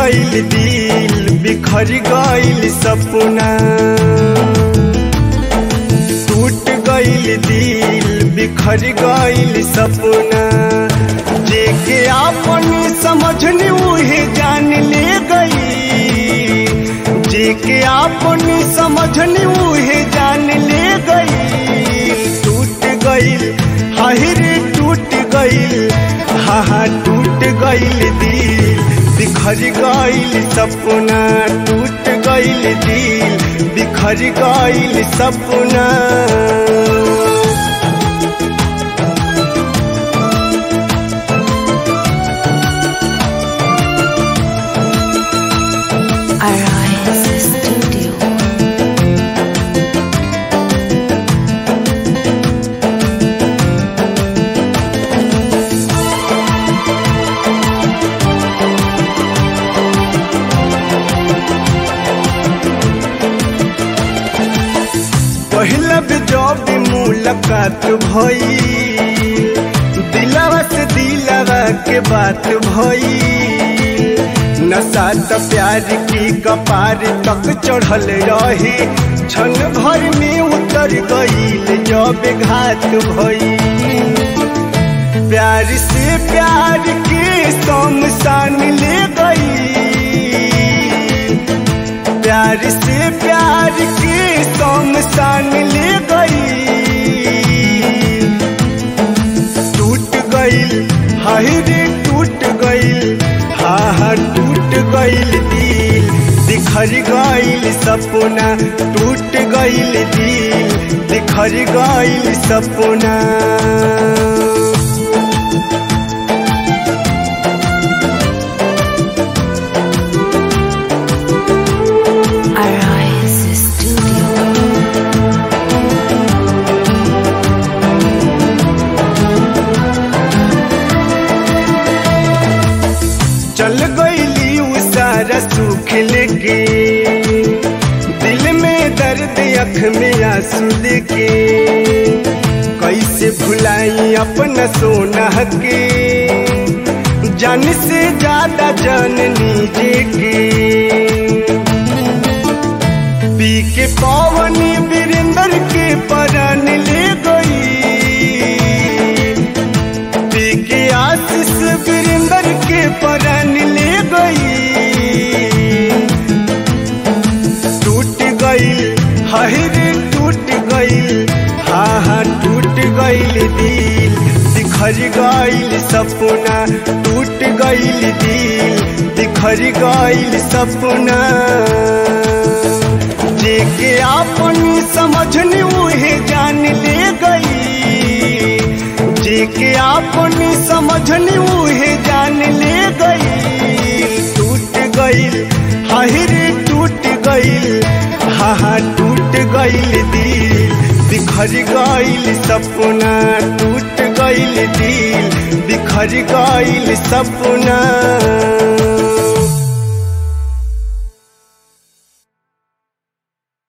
गईल दिल बिखर गईल सपना टूट गईल दिल बिखर गईल सपना जेके आपन समझनी उहे जान ले गई जेके आपन समझनी उहे जान ले गई टूट गईल हाहिर टूट गईल हा हा टूट गईल दिल बिखर गईल सपना टूट गईल दिल बिखर गईल सपना Arise Studio. पहिला भी जब भी मुलाकात भई दिलवा से दिलवा के बात भई नशा त प्यार की कपार तक चढ़ल रही क्षण भर में उतर गईल जब घात भई प्यार से प्यार के शमशान ले गई प्यार से प्यार के शमशान ले गई टूट गईल हाय रे टूट गईल हा हा टूट गईल दिल बिखर गईल सपना टूट गईल दिल बिखर गईल सपना Arise Studio. चल गईली उ सारा सुख लेके दिल में दर्द अख में आंसू लेके कैसे भुलाई अपना सोना के जान से ज्यादा जननी जे के पी के पवनी वीरेंद्र के परान ले गई पी के आशीष वीरेंद्र के परान ले गई टूट गई हाहिर टूट गई हा हा टूट गईल दिल बिखर गईल सपना टूट गईल दिल बिखर गईल सपना जेके आपन समझनी उहे जान ले गई जेके आपन समझनी उहे जान ले गई टूट गईल हाहिर टूट गईल हा हा टूट गईल दिल बिखर गईल सपना टूट गईल दिल बिखर गईल सपना